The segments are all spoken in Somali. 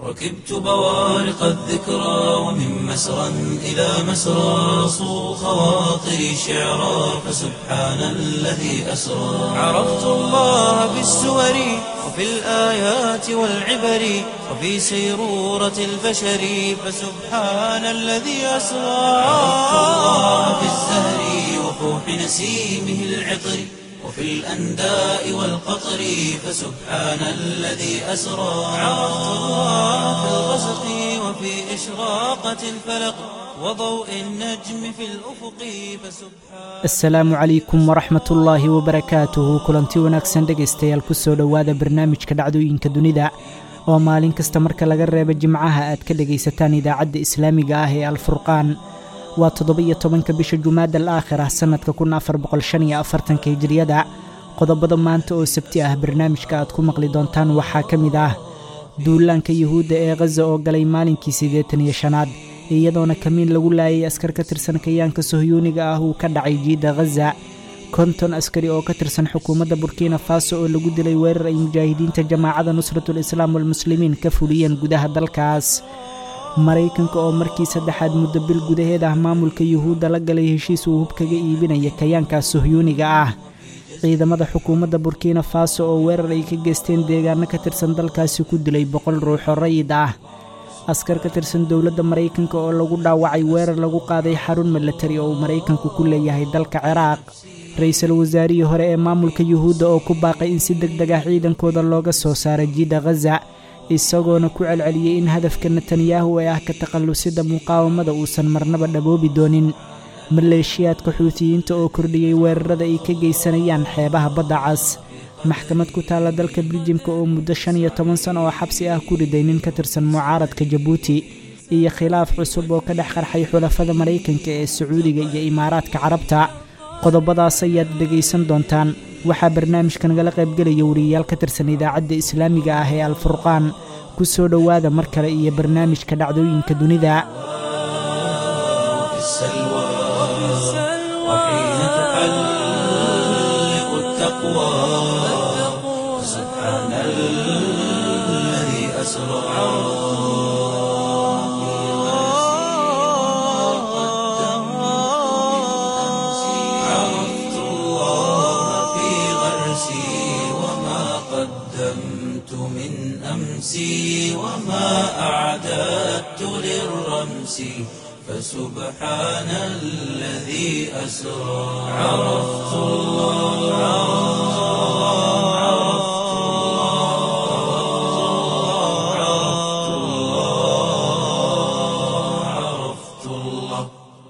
ركبت بوارق الذكرى ومن مسرى إلى مسرى صو خواطري شعرا فسبحان الذي أسرى عرفت الله بالسور وفي الآيات والعبر وفي سيرورة البشر فسبحان الذي أسرى عرفت الله في الزهر وفوح نسيمه العطر وفي الأنداء والقطر فسبحان الذي أسرى عرفت الله في الغسق وفي إشراقة الفلق وضوء النجم في الأفق فسبحان asalaamu calaykum waraxmat ullaahi wabarakaatuhu kulanti wanaagsan dhegaystayaal kusoo dhowaada barnaamijka dhacdooyinka dunida oo maalin kasta marka laga reebo jimcaha aad ka dhegaysataan idaacadda islaamiga ah ee alfurqaan waa toddoba-iyo tobanka bisha jumaada al aakhira sannadka kun afar boqolshan iyo afartanka hijiriyada qodobada maanta oo sabti ah barnaamijka aad ku maqli doontaan waxaa ka mid ah duulaanka yuhuudda ee khaza oo galay maalinkii siddeetan iyo shanaad iyadoona kamiin lagu laayay askar ka tirsan kayaanka sohyuuniga ah uu ka dhacay jiidda khaza konton askari oo ka tirsan xukuumadda burkina faso oo lagu dilay weerar ay mujaahidiinta jamaacada nusratul islaam walmuslimiin ka fuliyeen gudaha dalkaas maraykanka oo markii saddexaad muddo bil gudaheed ah maamulka yuhuudda la galay heshiis uu hub kaga iibinaya kayaankaas sohyuuniga ah ciidamada xukuumadda burkina faso oo weerar ay ka geysteen deegaano ka tirsan dalkaasi ku dilay boqol ruux oo rayid ah askar ka tirsan dowladda maraykanka oo lagu dhaawacay weerar lagu qaaday xarun milatari oo uu maraykanku ku leeyahay dalka ciraaq ra-iisul wasaarihii hore ee maamulka yuhuudda oo ku baaqay in si deg deg ah ciidankooda looga soo saaro jiidda khaza isagoona ku celceliyey in hadafka netanyahu ee ah ka takhallusida muqaawamada uusan marnaba dhaboobi doonin maleeshiyaadka xuutiyiinta oo kordhiyey weerarada ay ka geysanayaan xeebaha badda cas maxkamad ku taalla dalka biljimka oo muddo shan iyo toban sano oo xabsi ah ku riday nin ka tirsan mucaaradka jabuuti iyo khilaaf cusub oo ka dhex qarxay xulafada maraykanka ee sacuudiga iyo imaaraadka carabta qodobadaas ayaad dhegaysan doontaan waxaa barnaamijka nagala qaybgelaya wariyayaal ka tirsan idaacadda islaamiga ah ee alfurqaan ku soo dhowaada mar kale iyo barnaamijka dhacdooyinka dunida في السلوى وحين تحلق التقوى سبحان الذي أسرى عرفت الله في غرسي وما قدمت من أمسي وما أعددت للرمس فسبحان الذي أسرى عرفت الله عرفت الله عرفت الله عرفت الله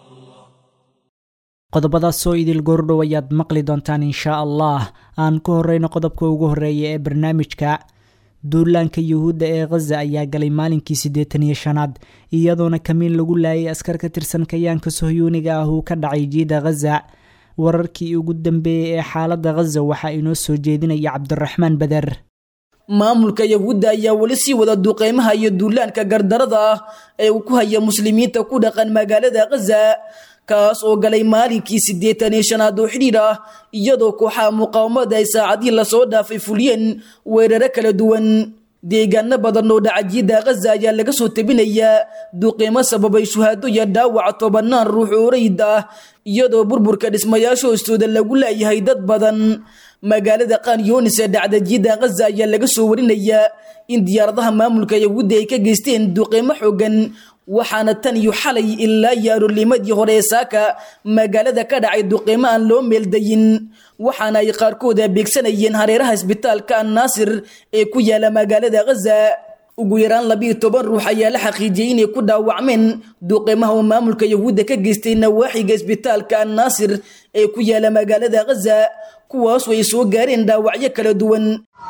qodobadaasoo idil goordhow ayaad maqli doontaan inshaa allah aan ku horreyno qodobka ugu horreeya ee barnaamijka duulaanka yuhuudda ee khaza ayaa galay maalinkii siddeetan iyo shanaad iyadoona kamiin lagu laayay askar ka tirsan kayaanka sohyuuniga ah uu ka dhacay jiida khaza wararkii ugu dambeeyey ee xaaladda khaza waxaa inoo soo jeedinaya cabdiraxmaan bader maamulka yahuudda ayaa weli sii wada duqeymaha iyo duulaanka gardarada ah ee uu ku haya muslimiinta ku dhaqan magaalada khaza kaas oo galay maalinkii siddeetan iyo shanaad oo xidhiir ah iyadoo kooxaha muqaawamada ay saacadihii lasoo dhaafay fuliyeen weeraro kala duwan deegaano badan oo dhacajiyada khaza ayaa laga soo tabinayaa duqeymo sababay shuhaado iyo dhaawac tobanaan ruux oo rayid ah iyadoo burburka dhismayaasha hoostooda lagu laayahay dad badan magaalada qaanyoonis ee dhacdajiyada khaza ayaa laga soo warinayaa in diyaaradaha maamulka yahuudda ay ka geysteen duqeymo xoogan waxaana tan iyo xalay ilaa iyo aroornimadii hore ee saaka magaalada ka dhacay duqeymo aan loo meeldayin waxaana ay qaarkooda beegsanayeen hareeraha isbitaalka annaasir ee ku yaala magaalada khaza ugu yaraan labiiyo toban ruux ayaa la xaqiijiyey inay ku dhaawacmeen duqeymaha oo maamulka yahuudda ka geystay nawaaxiga isbitaalka annaasir ee ku yaala magaalada khaza kuwaasu ay soo gaareen dhaawacyo kala duwan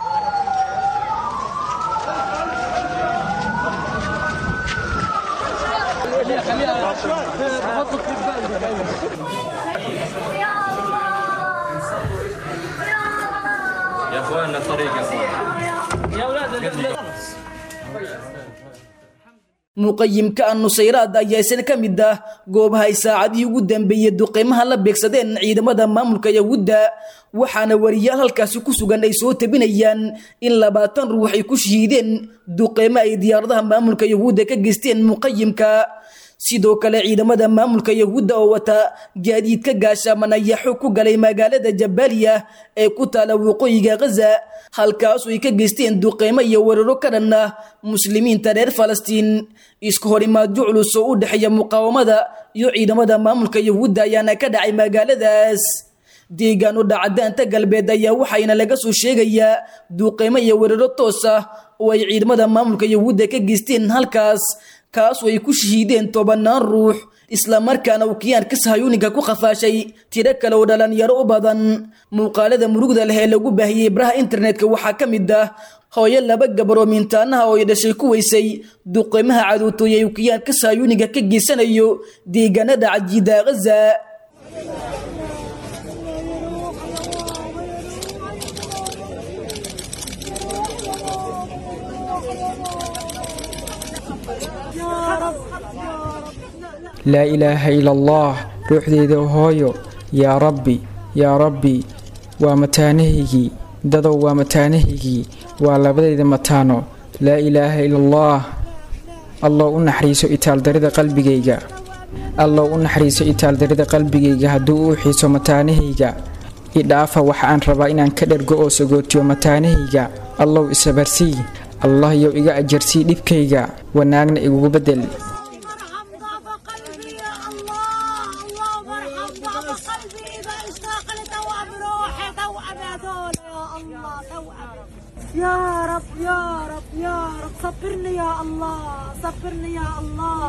يا اخواننا الطريق يا اخوان يا اولاد muqayimka an nusayraad ayaa isna ka mid ah goobaha ay saacadihii ugu dambeeyey duqeymaha la beegsadeen ciidamada maamulka yahuudda waxaana wariyaal halkaasi ku sugan ay soo tabinayaan in labaatan ruux ay ku shahiideen duqeymo ay diyaaradaha maamulka yahuudda ka geysteen muqayimka sidoo kale ciidamada maamulka yahuudda oo wata gaadiidka gaashaaman ayaa xoog ku galay magaalada jabaaliya ee ku taala waqooyiga ghaza halkaasu ay ka geysteen duqeymo iyo weeraro ka dhan ah muslimiinta reer falastiin isku horimaadyo culus oo u dhexeeya muqaawamada iyo ciidamada maamulka yahuudda ayaana ka dhacay magaaladaas deegaan u dhacadaanta galbeed ayaa waxayna laga soo sheegayaa duqeymo iyo weeraro toos ah oo ay ciidamada maamulka yahuudda ka geysteen halkaas kaasoo ay ku shahiideen tobanaan ruux islamarkaana uu kiyaanka sahayuuniga ku qafaashay tiro kale oo dhalinyaro u badan muuqaalada murugda leh ee lagu baahiyey baraha internetka waxaa ka mid ah hooyo laba gabaroo mintaanaha oo ay dhashay ku weysay duqeymaha cadootooye uu kiyaanka sahayuuniga ka geysanayo deegaanada cajiida ghaza laa ilaaha ila allah ruuxdeyda hooyo yaa rabbi yaa rabbi waa mataanahaygii dadow waa mataanahaygii waa labadayda mataano laa ilaaha ila allah allow u naxariiso itaaldarida qalbigayga allow u naxariiso itaaldarida qalbigayga hadduu uu xiiso mataanahayga idhaafa waxa aan rabaa inaan ka dhergo oo sagootiyo mataanahayga allow isabarsii allah yow iga ajarsii dhibkayga wanaagna igugu beddel ارحم ضعف قلبي يا الله اللهم ارحم ضعف قلبي اذا اشتاق لتوأم روحي توأم هذول يا الله توأم يا رب يا رب يا رب صبرني يا الله صبرني يا الله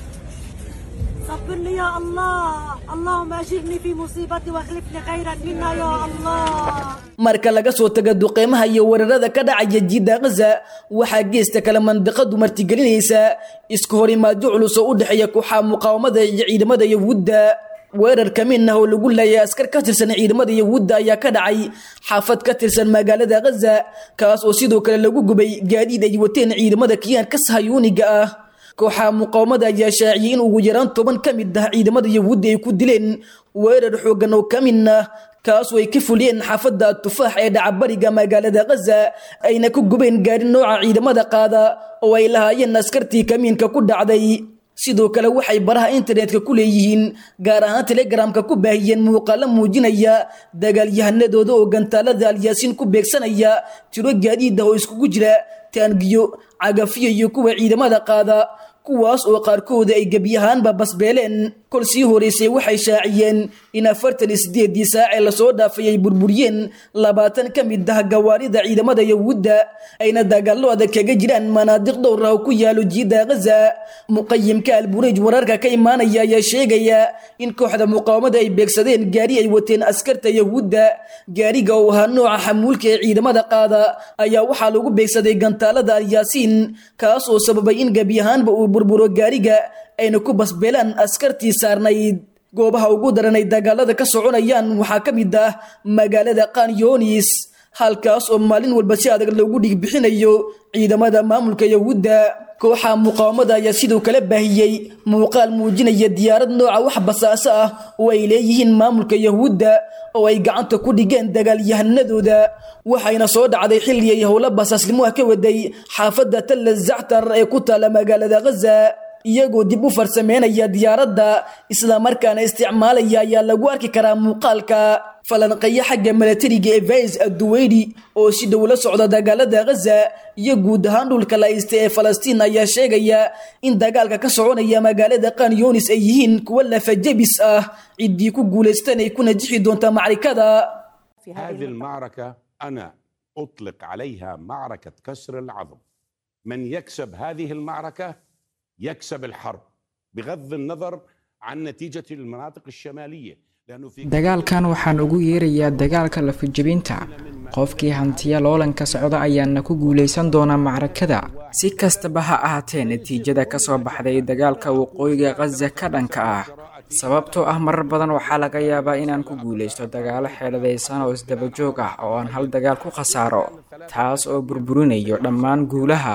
صبرني يا الله اللهم اجرني في مصيبتي واخلفني خيرا منها يا الله marka laga soo tago duqeymaha iyo weerarada ka dhacaya jidda ghaza waxaa geesta kale mandiqadu martigelinaysa isku horimaadyo culus oo u dhexeeya kooxaha muqaawamada iyo ciidamada yahuudda weerar ka mid ah oo lagu leeyay askar ka tirsan ciidamada yahuudda ayaa ka dhacay xaafad ka tirsan magaalada ghaza kaas oo sidoo kale lagu gubay gaadiid ay wateen ciidamada kiyaanka sahayuuniga ah kooxaha muqaawamada ayaa shaaciyey in ugu yaraan toban ka mid ah ciidamada yahuudda ay ku dileen weerar xooggan oo ka mid ah kaasoo ay ka fuliyeen xaafadda tufaax ee dhacabariga magaalada ghaza ayna ku gubeen gaari nooca ciidamada qaada oo ay lahaayeen askartii kamiinka ku dhacday sidoo kale waxay baraha internetka ku leeyihiin gaar ahaan telegramka ku baahiyeen muuqaalo muujinaya dagaalyahanadooda oo gantaalada alyaasiin ku beegsanaya tiro gaadiid ah oo iskugu jira taangiyo cagafiyo iyo kuwa ciidamada qaada kuwaas oo qaarkooda ay gebi ahaanba basbeeleen kol sii horeysay waxay shaaciyeen in afartan iyo sideedii saacee lasoo dhaafay ay burburiyeen labaatan ka mid ah gawaarida ciidamada yahuudda ayna dagaallo adag kaga jiraan manaadiq dhowr ah oo ku yaalo jiidda ghaza muqayimka albureej wararka ka imaanaya ayaa sheegaya in kooxda muqaawamada ay beegsadeen gaari ay wateen askarta yahuudda gaariga oo ahaa nooca xamuulka ee ciidamada qaada ayaa waxaa lagu beegsaday gantaalada alyaasiin kaas oo sababay in gebi ahaanba uu burburo gaariga ayna ku basbeelaan askartii saarnayd goobaha ugu daran ay dagaalada ka soconayaan waxaa ka mid ah magaalada kanyonis halkaas oo maalin walba si adag loogu dhigbixinayo ciidamada maamulka yahuudda kooxa muqaawamada ayaa sidoo kale baahiyey muuqaal muujinaya diyaarad nooca wax basaaso ah oo ay leeyihiin maamulka yahuudda oo ay gacanta ku dhigeen dagaalyahanadooda waxayna soo dhacday xilli ay howlo basaasnimo ah ka waday xaafadda talla zactar ee ku taala magaalada ghaza iyagoo dib u farsameynaya diyaaradda islamarkaana isticmaalaya ayaa lagu arki karaa muuqaalka falanqeeyo xagga milatariga ee vais adduweydi oo si dhow la socda dagaalada ghaza iyo guud ahaan dhulka la haysta ee falastiin ayaa sheegaya in dagaalka ka soconaya magaalada kanyonis ay yihiin kuwo lafajabis ah ciddii ku guulaystan ay ku najixi doontaa macrikada هذه المعركة أنا أطلق عليها معركة كسر العظم من يكسب هذه المعركة يكسب الحرب بغض النظر عن نتيجة المناطق الشمالية لأنه في dagaalkan waxaan ugu yeerayaa dagaalka lafijabinta qofkii hantiya loolanka socda ayaana ku guulaysan doonaa macrakada si kastaba ha ahaatee natiijada ka soo baxday dagaalka waqooyiga khaza ka dhanka ah sababtoo ah marar badan waxaa laga yaabaa inaan ku guulaysto dagaalo xeeladaysan oo isdabajoog ah oo aan hal dagaal ku khasaaro taas oo burburinayo dhammaan guulaha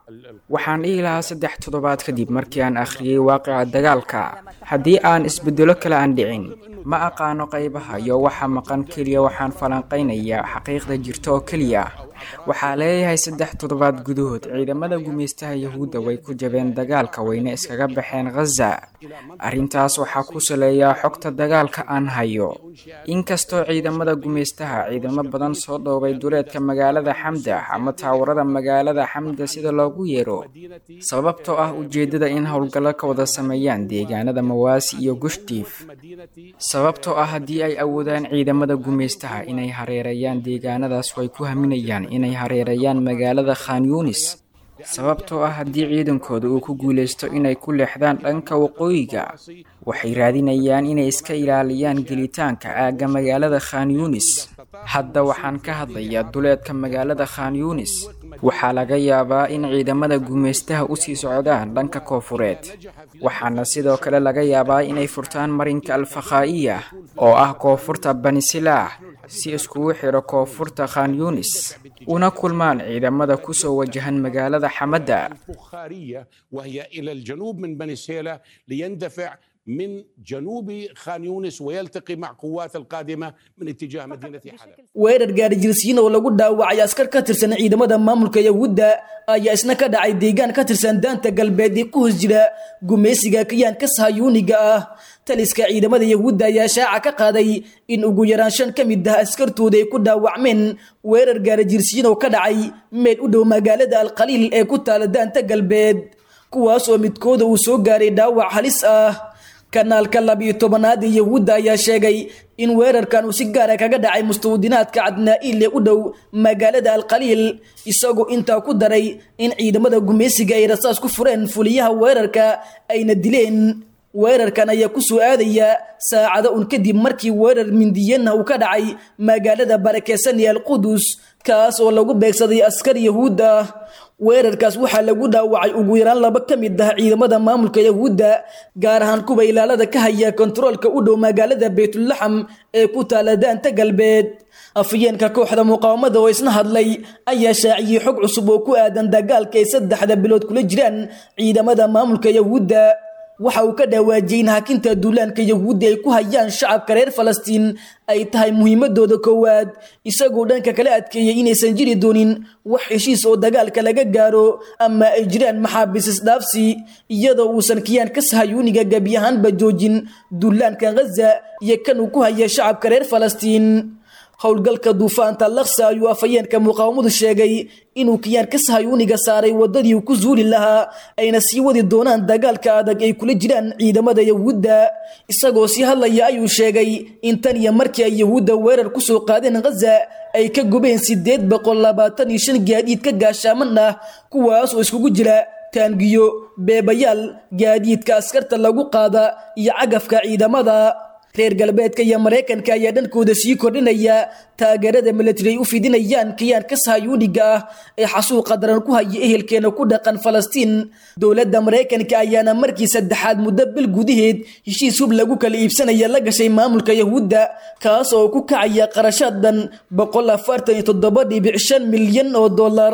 waxaan dhihi lahaa saddex toddobaad kadib markii aan akhriyey waaqica dagaalka haddii aan isbeddelo kale aan dhicin ma aqaano qaybaha iyo waxa maqan keliya waxaan falanqaynayaa xaqiiqda jirta oo keliya waxaa leeyahay saddex toddobaad gudahood ciidamada gumaystaha yahuudda way ku jabeen dagaalka wayna iskaga baxeen khaza arrintaas waxaa ku saleeyaa xogta dagaalka aan hayo inkastoo ciidamada gumaystaha ciidamo badan soo dhoobay duleedka magaalada xamda ama taawarada magaalada xamda sida loogu yeero sababtoo ah ujeeddada in howlgallo ka wada sameeyaan deegaanada mawaasi iyo gushtiif sababtoo ah haddii ay awoodaan ciidamada gumaystaha inay hareereeyaan deegaanadaas way ku haminayaan inay hareereeyaan magaalada khan yunis sababtoo ah haddii ciidankooda uu ku guulaysto inay ku leexdaan dhanka waqooyiga waxay raadinayaan inay iska ilaaliyaan gelitaanka aagga magaalada khan yunis hadda waxaan ka hadlayaa duleedka magaalada khan yunis waxaa laga yaabaa in ciidamada gumaystaha usii socdaan dhanka koofureed waxaana sidoo kale laga yaabaa inay furtaan marinka alfakhaa'iya oo ah koonfurta banisilaax si iskugu xidho koonfurta khan yunis una kulmaan ciidamada kusoo wajahan magaalada xamadda البخارية وهي إلى الجنوب من بني سهيلة ليندفع من جنوب خان يونس ويلتقي مع قوات القادمة من اتجاه مدينة حلب weerar gaadhijirsiin oo lagu dhaawacay askar ka tirsan ciidamada maamulka yahuudda ayaa isna ka dhacay deegaan ka tirsan daanta galbeed ee ku hoos jira gumaysiga kayaanka sahayuuniga ah taliska ciidamada yahuudda ayaa shaaca ka qaaday in ugu yaraan shan ka mid ah askartooda ay ku dhaawacmeen weerar gaadhijirsiin oo ka dhacay meel u dhow magaalada alqaliil ee ku taala daanta galbeed kuwaas oo midkooda uu soo gaaray dhaawac halis ah kanaalka labiyo tobanaad ee yahuudda ayaa sheegay in weerarkan uu si gaara kaga dhacay mustawdinaadka cadnaa'iil ee u dhow magaalada alqaliil isagoo intaa ku daray in ciidamada gumaysiga ay rasaas ku fureen fuliyaha weerarka ayna dileen weerarkan ayaa ku soo aadaya saacado un kadib markii weerar mindiyana uu ka dhacay magaalada barakeysan ee alqudus kaas oo lagu beegsaday askar yahuud ah weerarkaas waxaa lagu dhaawacay ugu yaraan laba ka mid ah ciidamada maamulka yahuudda gaar ahaan kuwa ilaalada ka haya kontaroolka u dhow magaalada baytulaxam ee ku taala daanta galbeed afyeenka kooxda muqaawamada oo isna hadlay ayaa shaaciyey xog cusub oo ku aadan dagaalka ay saddexda bilood kula jiraan ciidamada maamulka yahuudda waxa uu ka dhawaajiyey in hakinta duulaanka yahuudda ay ku hayaan shacabka reer falastiin ay tahay muhiimadooda koowaad isagoo dhanka kala adkeeyey inaysan jiri doonin wax heshiis oo dagaalka laga gaaro ama ay jiraan maxaabiis isdhaafsi iyadoo uusan kiyaanka sahayuuniga gebi ahaanba joojin duulaanka ghaza iyo kan uu ku haya shacabka reer falastiin howlgalka duufaanta laksa ayuu afhayeenka muqaawamadu sheegay inuu kiyaanka sahayuuniga saaray wadadii uu ku zuuli lahaa ayna sii wadi doonaan dagaalka adag ay kula jiraan ciidamada yahuudda isagoo sii hadlaya ayuu sheegay in tan iyo markii ay yahuudda weerar kusoo qaadeen ghaza ay ka gubeen sideed boqol labaatan iyo shan gaadiid ka gaashaaman ah kuwaas oo iskugu jira taangiyo beebayaal gaadiidka askarta lagu qaada iyo cagafka ciidamada reer galbeedka iyo maraykanka ayaa dhankooda sii kordhinaya taageerada militari ay u fidinayaan kiyaanka sahayuuniga ah ee xasuuqa daran ku haya ehelkeena ku dhaqan falastiin dowladda maraykanka ayaana markii saddexaad muddo bil gudaheed heshiis hub lagu kala iibsanaya la gashay maamulka yahuudda kaas oo ku kacaya qarashaad dhan boqol afartan iyo toddoba dhibic shan milyan oo dollar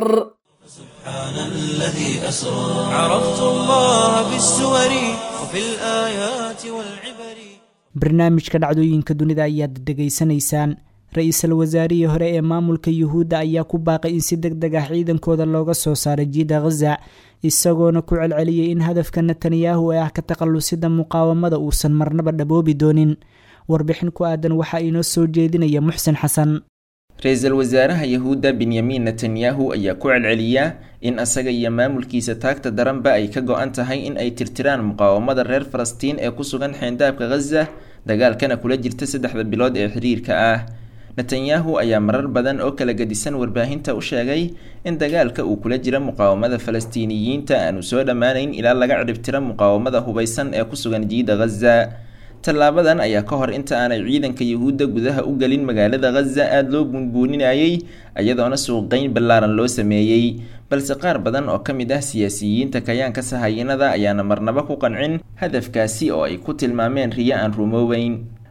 سبحان الذي أسرى عرفت الله بالسور وفي الآيات والعبر barnaamijka dhacdooyinka dunida ayaad dhegaysanaysaan ra-iisul wasaarihii hore ee maamulka yuhuudda ayaa ku baaqay in si deg deg ah ciidankooda looga soo saaray jiida khaza isagoona ku celceliyey in hadafka netanyahu ee ah ka takhallusida muqaawamada uusan marnaba dhaboobi doonin warbixin ku aadan waxaa inoo soo jeedinaya muxsen xasan ra-iisul wasaaraha yahuudda benyamin netanyahu ayaa ku celceliya in asaga iyo maamulkiisa taagta daranba ay ka go-an tahay in ay tirtiraan muqaawamada reer falastiin ee ku sugan xeyndaabka khaza dagaalkana kula jirta saddexda bilood ee xiriirka ah netanyahu ayaa marar badan oo kala gedisan warbaahinta u sheegay in dagaalka uu kula jira muqaawamada falastiiniyiinta aanu soo dhammaanayn ilaa laga ciribtiro muqaawamada hubaysan ee ku sugan jiida khaza tallaabadan ayaa ka hor inta aanay ciidanka yuhuudda gudaha u gelin magaalada khaza aada loo buunbuuninayay iyadoona suuqgeyn ballaaran loo sameeyey balse qaar badan oo ka mid ah siyaasiyiinta kayaanka sahayinada ayaana marnaba ku qancin hadafkaasi oo ay ku tilmaameen riyo aan rumooweyn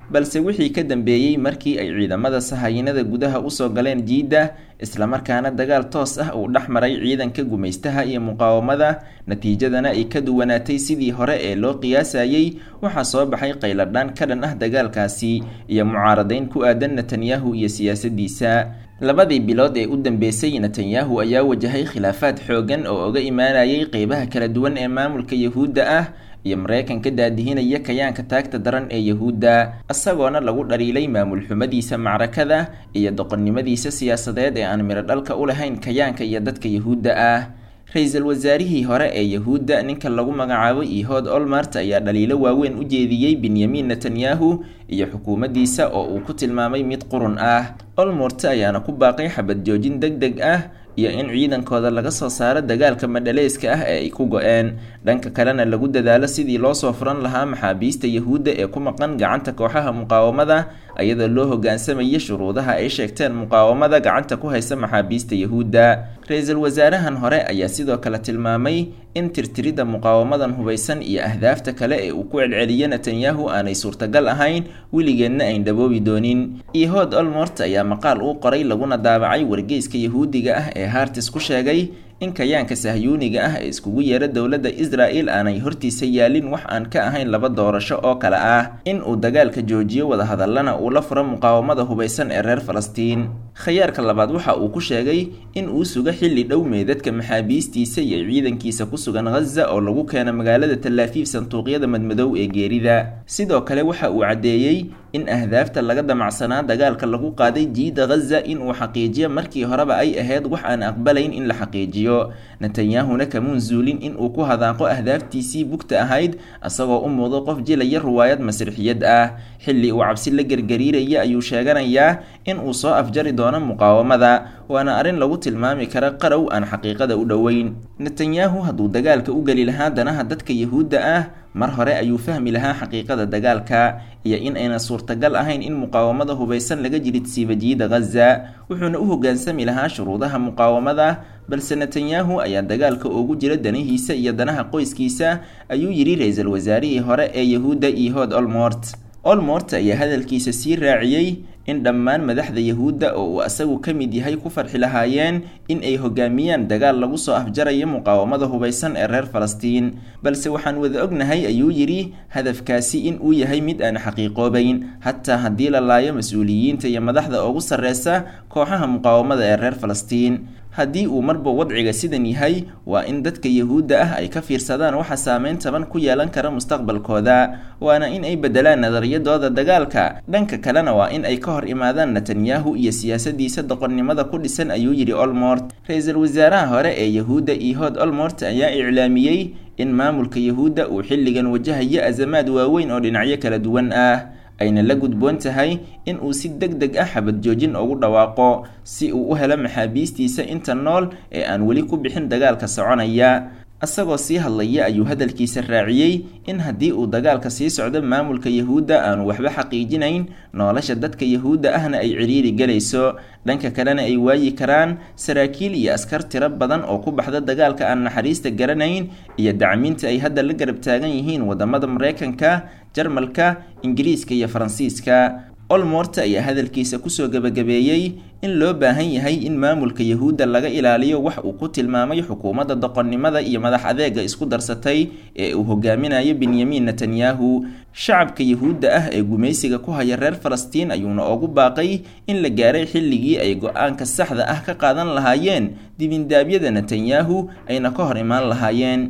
balse wixii ka dambeeyey markii ay ciidamada sahaayinada gudaha usoo galeen jiidda islamarkaana dagaal toos ah uu dhex maray ciidanka gumaystaha iyo muqaawamada natiijadana ay ka duwanaatay sidii hore ee loo qiyaasayey waxaa soo baxay qayladhaan ka dhan ah dagaalkaasi iyo mucaaradayn ku aadan netanyahu iyo siyaasadiisa labadii bilood ee u dambeysay netanyahu ayaa wajahay khilaafaad xoogan oo oga imaanayay qeybaha kala duwan ee maamulka yahuudda ah iyo mareykanka daadihinaya kayaanka taagta daran ee yahuudda isagoona lagu dhaliilay maamul xumadiisa macrakada iyo doqonnimadiisa siyaasadeed ee aan midho dhalka u lahayn kayaanka iyo dadka yahuudda ah ra-iisul wasaarihii hore ee yahuudda ninka lagu magacaabo ihood olmart ayaa dhaliilo waaweyn u jeediyey benyamin netanyahu iyo xukuumaddiisa oo uu ku tilmaamay mid qurun ah olmort ayaana ku baaqay xabad joojin deg deg ah iyo in ciidankooda laga soo saaro dagaalka madhaleyska ah ee ay ku go-een dhanka kalena lagu dadaalo sidii loo soo furan lahaa maxaabiista yahuudda ee ku maqan gacanta kooxaha muqaawamada iyadoo loo hogaansamaya shuruudaha ay sheegteen muqaawamada gacanta ku haysa maxaabiista yahuudda ra-iisul wasaarahan hore ayaa sidoo kale tilmaamay in tirtiridda muqaawamadan hubaysan iyo ahdaafta kale ee uu ku celceliyo netanyahu aanay suurtagal ahayn weligeedna ayn dhaboobi doonin ihood olmort ayaa maqaal uu qoray laguna daabacay wargeyska yahuudiga ah ee hartis ku sheegay in kayaanka sahyuuniga ah ee iskugu yeera dowladda israel aanay hortiisa yaalin wax aan ka ahayn laba doorasho oo kale ah in uu dagaalka joojiyo wadahadallana uu la furo muqaawamada hubaysan ee reer falastiin khayaarka labaad waxa uu ku sheegay in uu suga xilli dhow meedadka maxaabiistiisa iyo ciidankiisa ku sugan ghaza oo lagu keeno magaalada talaafiif sanduuqyada madmadow ee geerida sidoo kale waxa uu caddeeyey in ahdaafta laga damacsanaa dagaalka lagu qaaday jiida ghaza inuu xaqiijiyo markii horeba ay ahayd wax aan aqbalayn in la xaqiijiyo netanyahuna kamuun zuulin inuu ku hadaaqo ahdaaftiisii bugta ahayd isagoo u muudo qof jilaya ruwaayad masrixiyad ah xilli uu cabsi la gergariiraya ayuu sheeganayaa in uu soo afjari doono muqaawamada waana arrin lagu tilmaami kara qarow aan xaqiiqada u dhoweyn netanyahu hadduu dagaalka u geli lahaa danaha dadka yahuudda ah mar hore ayuu fahmi lahaa xaqiiqada dagaalka iyo in ayna suurtagal ahayn in muqaawamada hubaysan laga jiridsiiba jiida ghaza wuxuuna u hoggaansami lahaa shuruudaha muqaawamada balse netanyahu ayaa dagaalka ugu jira danihiisa iyo danaha qoyskiisa ayuu yidhi ra-iisul wasaarihii hore ee yahuudda ihood olmort olmort ayaa hadalkiisa sii raaciyey in dhammaan madaxda yahuudda oo uu asagu ka mid yahay ku farxi lahaayeen in ay hogaamiyaan dagaal lagu soo afjarayo muqaawamada hubaysan ee reer falastiin balse waxaan wada ognahay ayuu yidhi hadafkaasi in uu yahay mid aan xaqiiqoobayn hataa haddii la laayo mas-uuliyiinta iyo madaxda ugu sarreysa kooxaha muqaawamada ee reer falastiin haddii uu marba wadciga sidan yahay waa in dadka yahuudda ah ay ka fiirsadaan waxa saameyn taban ku yeelan kara mustaqbalkooda waana in ay bedelaan nadariyadooda dagaalka dhanka kalena waa in ay ka hor imaadaan netanyahu iyo siyaasadiisa doqonnimada ku dhisan ayuu yidhi olmort ra-iisul wasaaraha hore ee yahuudda ihood olmort ayaa iclaamiyey in maamulka yahuudda uu xilligan wajahayo azamaad waaweyn oo dhinacyo kala duwan ah ayna la gudboon tahay in uu si deg deg ah xabad joojin ugu dhawaaqo si uu u helo maxaabiistiisa inta nool ee aan weli ku bixin dagaalka soconaya isagoo sii hadlaya ayuu hadalkiisa raaciyey in haddii uu dagaalka sii socdo maamulka yahuudda aanu waxba xaqiijinayn nolosha dadka yahuudda ahna ay cidhiiri galayso dhanka kalena ay waayi karaan saraakiil iyo askar tiro badan oo ku baxda dagaalka aan naxariista garanayn iyo dacmiinta ay hadda la garab taagan yihiin wadamada mareykanka jarmalka ingiriiska iyo faransiiska olmort ayaa hadalkiisa kusoo gebagabeeyey in loo baahan yahay in maamulka yahuudda laga ilaaliyo wax uu ku tilmaamay xukuumadda doqonnimada iyo madax adeega isku darsatay ee uu hogaaminayo benyamin netanyahu shacabka yahuudda ah ee gumaysiga ku haya reer falastiin ayuuna ugu baaqay in la gaaray xilligii ay go-aanka saxda ah ka qaadan lahaayeen dibindaabyada netanyahu ayna ka hor imaan lahaayeen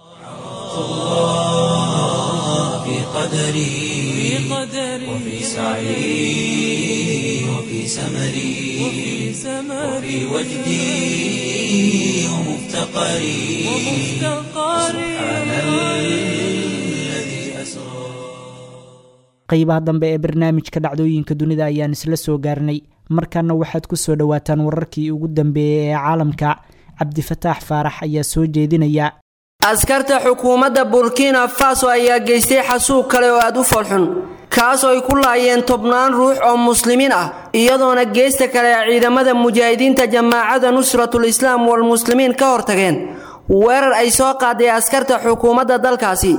في قدري وفي سعي وفي سمري وفي وجدي ومفتقري سبحان الذي أسرى qaybaha dambe ee barnaamijka dhacdooyinka dunida ayaan isla soo gaarnay markaana waxaad ku soo dhowaataan wararkii ugu dambeeyey ee caalamka cabdifataax faarax ayaa soo jeedinaya askarta xukuumadda burkina faso ayaa geystay xasuuq kale oo aad u foolxun kaasoo ay ku laayeen tobnaan ruux oo muslimiin ah iyadoona geesta kale ay ciidamada mujaahidiinta jamaacada nusratul islaam walmuslimiin ka hortageen weerar ay soo qaaday askarta xukuumadda dalkaasi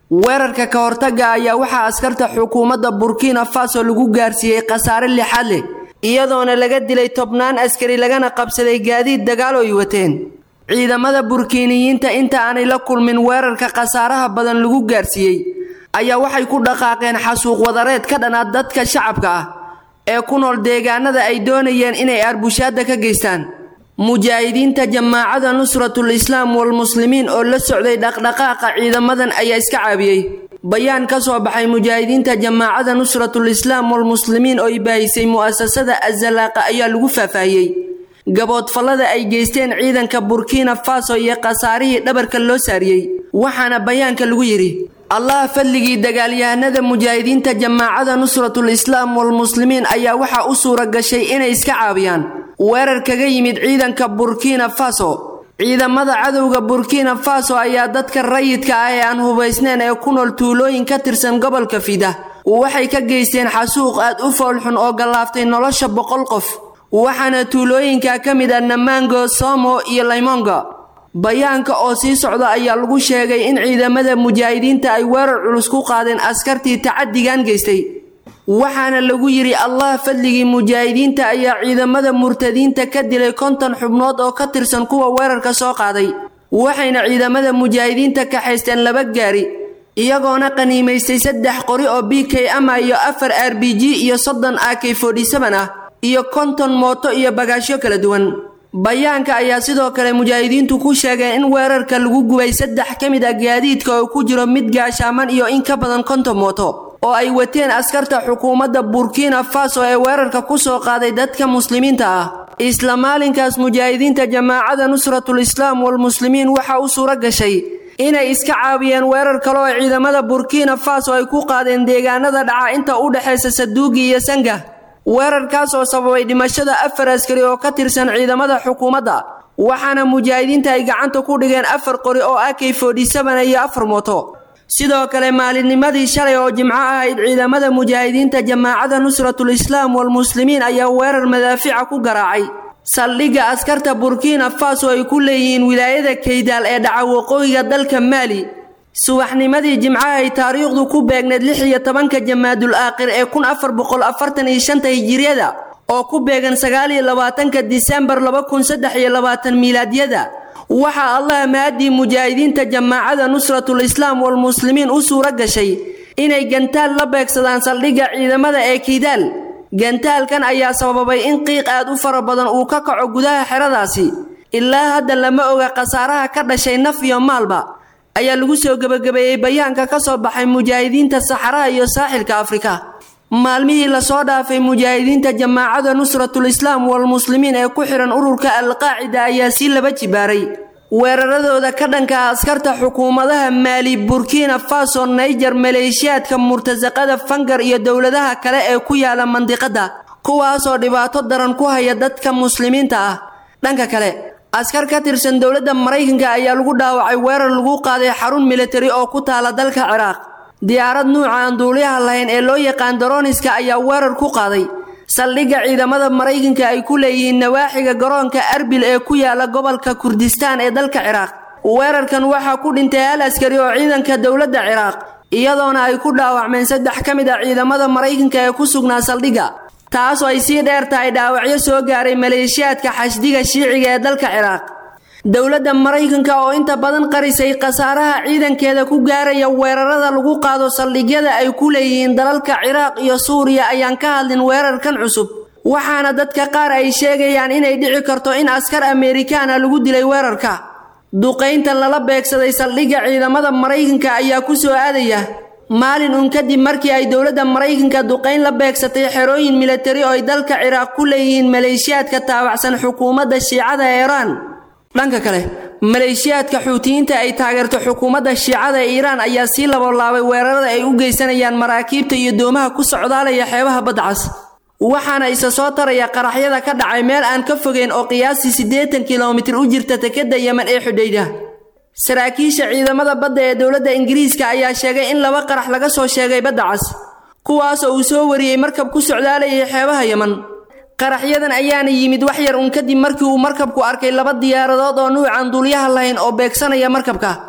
weerarka ka hortagga ayaa waxaa askarta xukuumadda burkina faso lagu gaarsiiyey khasaare lixaad leh iyadoona laga dilay tobnaan askari lagana qabsaday gaadiid dagaal oo ay wateen ciidamada burkiiniyiinta inta aanay la kulmin weerarka khasaaraha badan lagu gaarsiiyey ayaa waxay ku dhaqaaqeen xasuuq wadareed ka dhanaa dadka shacabka ah ee ku nool deegaanada ay doonayeen inay arbushaadda ka geystaan mujaahidiinta jamaacada nusratul islaam walmuslimiin oo la socday dhaqdhaqaaqa ciidamadan ayaa iska caabiyey bayaan ka soo baxay mujaahidiinta jamaacada nusratul islaam walmuslimiin oo baahisay mu'asasada azalaaqa ayaa lagu faahfaahiyey gaboodfallada ay geysteen ciidanka burkina faso iyo khasaarihii dhabarka loo saariyey waxaana bayaanka lagu yidhi allah fadligii dagaalyahanada mujaahidiinta jamaacada nusratul islaam walmuslimiin ayaa waxaa u suura gashay inay iska caabiyaan weerar kaga yimid ciidanka burkina faso ciidamada cadowga burkina faso ayaa dadka rayidka ah ee aan hubaysnayn ee ku nool tuulooyin ka tirsan gobolka fida waxay ka geysteen xasuuq aad u foolxun oo gallaaftay nolosha boqol qof waxaana tuulooyinka ka mid ah namango somo iyo laymonga bayaanka oo sii socda ayaa lagu sheegay in ciidamada mujaahidiinta ay weerar culus ku qaadeen askartii tacadigan geystay waxaana lagu yidhi allah fadligii mujaahidiinta ayaa ciidamada murtadiinta ka dilay konton xubnood oo ka tirsan kuwa weerarka soo qaaday waxayna ciidamada mujaahidiinta kaxaysteen laba gaari iyagoona qaniimaystay saddex qori oo b k ama iyo afar r b g iyo soddon a k ah iyo konton mooto iyo bagaashyo kala duwan bayaanka ayaa sidoo kale mujaahidiintu ku sheegeen in weerarka lagu gubay saddex ka mid ah gaadiidka oo ku jiro mid gaashaaman iyo in ka badan konton mooto oo ay wateen askarta xukuumadda burkina faso ee weerarka ku soo qaaday dadka muslimiinta ah isla maalinkaas mujaahidiinta jamaacada nusratul islaam walmuslimiin waxaa u suura gashay inay iska caabiyeen weerar kale oo ciidamada burkina faso ay ku qaadeen deegaanada dhaca inta u dhexaysa saduugi iyo sanga weerarkaas oo sababay dhimashada afar askari oo ka tirsan ciidamada xukuumadda waxaana mujaahidiinta ay gacanta ku dhigeen afar qori oo ak iyo afar mooto sidoo kale maalinnimadii shalay oo jimco ahayd ciidamada mujaahidiinta jamaacada nusratul islaam walmuslimiin ayaa weerar madaafica ku garaacay saldhigga askarta burkina faso ay ku leeyihiin wilaayada kaydaal ee dhaca waqooyiga dalka maali subaxnimadii jimcahay taariikhdu ku beegneed lix iyo tobanka jamaadul aakhir ee kun afar boqol afartan iyo shanta hijiriyada oo ku beegan sagaal iyo labaatanka disembar laba kun saddex iyo labaatan miilaadyada waxaa allah maadii mujaahidiinta jamaacada nusratul islaam walmuslimiin u suura gashay inay gantaal la beegsadaan saldhigga ciidamada ee kiidaal gantaalkan ayaa sababay in qiiq aad u fara badan uu ka kaco gudaha xeradaasi ilaa hadda lama oga khasaaraha ka dhashay naf iyo maalba ayaa lagu soo gebagabeeyey bayaanka ka soo baxay mujaahidiinta saxaraha iyo saaxilka afrika maalmihii lasoo dhaafay mujaahidiinta jamaacada nusratul islaam walmuslimiin ee ku xihan ururka alqaacida ayaa sii laba jibaaray weeraradooda ka dhanka askarta xukuumadaha maali burkina faso naijer maleeshiyaadka murtasaqada fangar iyo dowladaha kale ee ku yaala mandiqadda kuwaasoo dhibaato daran ku haya dadka muslimiinta ah dhanka kale askar ka tirsan dowladda maraykanka ayaa lagu dhaawacay weerar lagu qaaday xarun militari oo ku taala dalka ciraaq diyaarad nuuca aan duuliyaha lahayn ee loo yaqaan daroniska ayaa weerar ku qaaday saldhigga ciidamada maraykanka ay ku leeyihiin nawaaxiga garoonka arbil ee ku yaala gobolka kurdistaan ee dalka ciraaq weerarkan waxaa ku dhintay hal askari oo ciidanka dowladda ciraaq iyadoona ay ku dhaawacmeen saddex ka mid ah ciidamada maraykanka ee ku sugnaa saldhigga taasoo ay sii dheer tahay dhaawacyo soo gaaray maleeshiyaadka xashdiga shiiciga ee dalka ciraaq dowladda maraykanka oo inta badan qarisay khasaaraha ciidankeeda ku gaaraya weerarada lagu qaado saldhigyada ay ku leeyihiin dalalka ciraaq iyo suuriya ayaan ka hadlin weerarkan cusub waxaana dadka qaar ay sheegayaan inay dhici karto in askar ameerikaana lagu dilay weerarka duqayntan lala beegsaday saldhigga ciidamada maraykanka ayaa ku soo aadaya maalin uun kadib markii ay dowladda maraykanka duqayn la beegsatay xerooyin militari oo ay dalka ciraaq ku leeyihiin maleeshiyaadka taabacsan xukuumadda shiicada ee iiraan dhanka kale maleeshiyaadka xuutiyiinta ay taageerto xukuumadda shiicada ee iiraan ayaa sii labolaabay weerarada ay u geysanayaan maraakiibta iyo doomaha ku socdaalaya xeebaha baddacas waxaana isa soo taraya qaraxyada ka dhacay meel aan ka fogeyn oo qiyaastii siddeetan kilomitir u jirta tekadda yeman ee xidhaydha saraakiisha ciidamada badda ee dowladda ingiriiska ayaa sheegay in laba qarax laga soo sheegay badda cas kuwaasoo uu soo wariyey markab ku socdaalayay xeebaha yeman qaraxyadan ayaana yimid wax yar uun kadib markii uu markabku arkay laba diyaaradood oo nuucan duulyaha lahayn oo beegsanaya markabka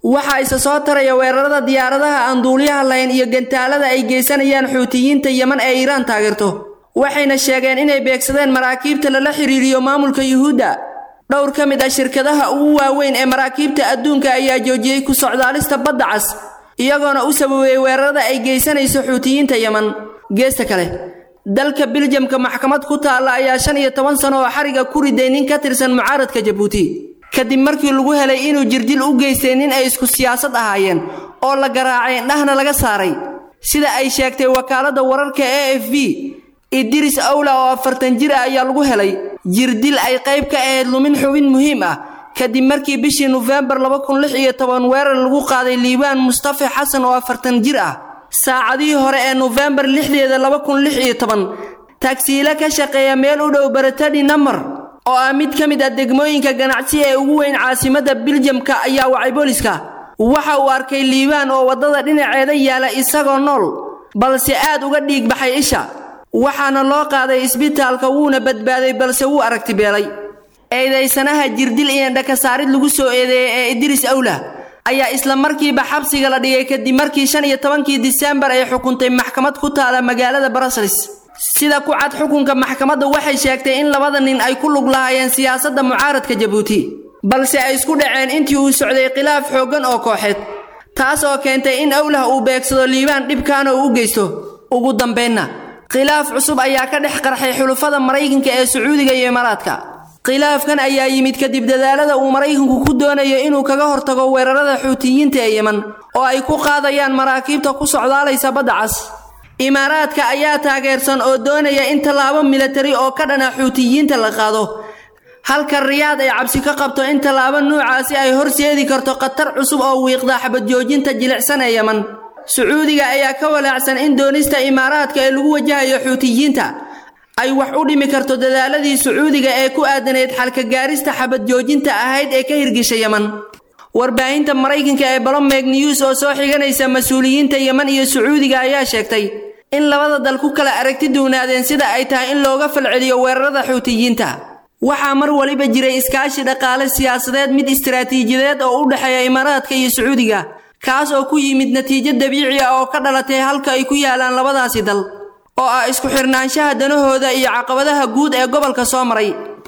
waxaa isa soo taraya weerarada diyaaradaha aan duuliyaha lahayn iyo gantaalada ay geysanayaan xuutiyiinta yeman ee iiraan taageerto waxayna sheegeen inay beegsadeen maraakiibta lala xiriiriyo maamulka yuhuudda dhowr ka mid ah shirkadaha ugu waaweyn ee maraakiibta adduunka ayaa joojiyey ku socdaalista badda cas iyagoona u sababeeyey weerarada ay geysanayso xuutiyiinta yeman geesta kale dalka biljamka maxkamad ku taalla ayaa shan iyo toban sano oo xariga ku riday nin ka tirsan mucaaradka jabuuti kadib markii lagu helay inuu jirdil u geystay nin ay isku siyaasad ahaayeen oo la garaacay indhahna laga saaray sida ay sheegtay wakaaladda wararka e f b idiris awla oo afartan jir ah ayaa lagu helay jirdil ay qayb ka ahayd lumin xubin muhiim ah kadib markii bishii nofembar laba kun lix iyo toban weerar lagu qaaday liibaan mustafa xasan oo afartan jir ah saacadihii hore ee nofembar lixdeeda laba kun lix iyo toban tagsiile ka shaqeeya meel u dhow baratadhi namar oo ah mid ka mid ah degmooyinka ganacsi ee ugu weyn caasimadda biljamka ayaa wacay booliska waxa uu arkay liibaan oo waddada dhinaceeda yaala isagoo nool balse aad uga dhiig baxay isha waxaana loo qaaday isbitaalka wuuna badbaaday balse wuu aragti beelay eedaysanaha jirdil iyo indhakasaarid lagu soo eedeeyey ee idris awla ayaa isla markiiba xabsiga la dhigay kadib markii shan iyo tobankii diseembar ay xukuntay maxkamad ku taala magaalada brussels sida ku cad xukunka maxkamadda waxay sheegtay in labada nin ay ku lug lahaayeen siyaasadda mucaaradka jabuuti balse ay isku dhaceen intii uu socday khilaaf xooggan oo kooxeed taas oo keentay in awlah uu beegsado liibaan dhibkaana uu u geysto ugu dambaynna khilaaf cusub ayaa ka dhex qarxay xulufada maraykanka ee sacuudiga iyo imaaraadka khilaafkan ayaa yimid kadib dadaalada uu maraykanku ku doonayo inuu kaga hortago weerarada xuutiyiinta ee yeman oo ay ku qaadayaan maraakiibta ku socdaalaysa badda cas imaaraadka ayaa taageersan oo doonaya in tallaabo milatari oo ka dhana xuutiyiinta la qaado halka riyaad ay cabsi ka qabto in tallaabo nuucaasi ay horseedi karto khatar cusub oo wiiqda xabad joojinta jilicsan ee yeman sacuudiga ayaa ka walaacsan in doonista imaaraadka ee lagu wajahayo xuutiyiinta ay wax u dhimi karto dadaaladii sacuudiga ee ku aadanayd xalka gaarista xabad joojinta ahayd ee ka hirgisha yeman warbaahinta maraykanka ee balomeg news oo soo xiganaysa mas-uuliyiinta yeman iyo sacuudiga ayaa sheegtay in labada dal ku kala aragti duwnaadeen sida ay tahay in looga falceliyo weerarada xuutiyiinta waxaa mar waliba jiray iskaashi dhaqaale siyaasadeed mid istaraatiijiyadeed oo u dhexeeya imaaraadka iyo sacuudiga kaas oo ku yimid natiijo dabiici ah oo ka dhalatay halka ay ku yaalaan labadaasi dal oo ah isku xirnaanshaha danahooda iyo caqabadaha guud ee gobolka soo maray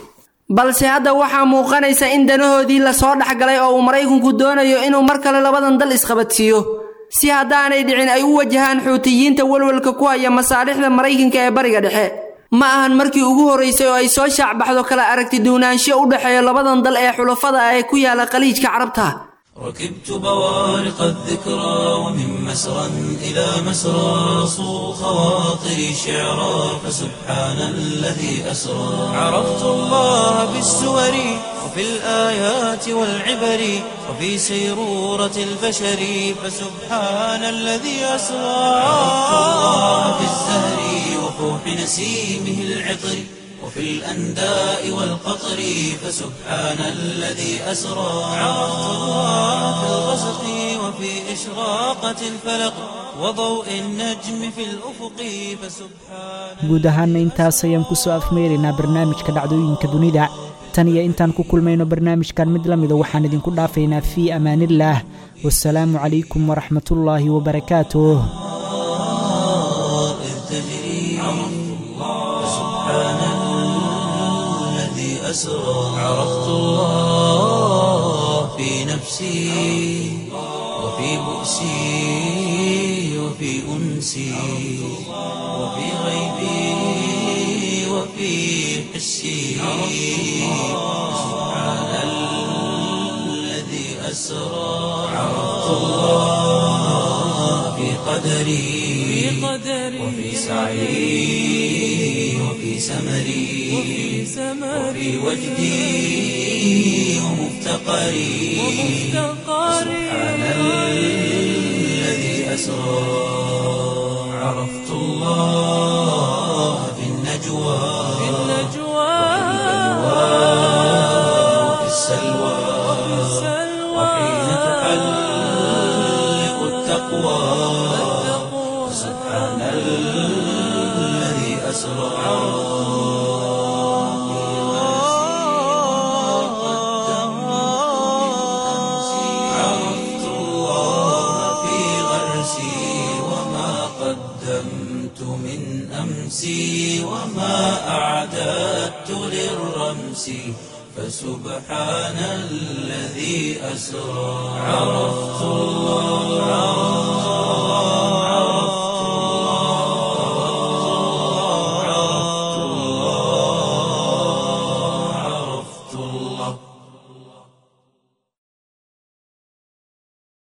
balse hadda waxaa muuqanaysa in danahoodii lasoo dhexgalay oo uu maraykanku doonayo inuu mar kale labadan dal isqabadsiiyo si haddaanay dhicin ay u wajahaan xuutiyiinta walwalka ku haya masaalixda maraykanka ee bariga dhexe ma ahan markii ugu horraysay oo ay soo shaacbaxdo kala aragti duwnaansho u dhexeeya labadan dal ee xulafada ah ee ku yaala khaliijka carabta ركبت بوارق الذكرى ومن مسرى إلى مسرى صو خواطري شعرا فسبحان الذي أسرى عرفت الله بالسور وفي الآيات والعبر وفي سيرورة البشر فسبحان الذي أسرى عرفت الله بالزهر وفوح نسيمه العطر وفي الأنداء والقطر فسبحان الذي أسرى عرفت الله في الغسق وفي إشراقة الفلق وضوء النجم في الأفق فسبحان guud ahaana intaas ayaan ku soo afmeeraynaa barnaamijka dhacdooyinka dunida tan iyo intaan ku kulmayno barnaamijkan mid la mida waxaan idinku dhaafaynaa fii amaaniillaah wasalaamu calaykum waraxmatullaahi wabarakaatuh إذ تجري فسبحان الذي أسرى عرفت الله في نفسي وفي بؤسي وفي أنسي وفي غيبي وفي حسي سبحان الذي أسرى عرفت الله في قدري وفي سعي وفي سمري وفي وجدي ومفتقري سبحان الذي أسرى عرفت الله في النجوى وفي السلوى وحين تحلق التقوى سبحان الذي أسرى عرفت نفسي وما أعددت للرمس فسبحان الذي أسرى عرفت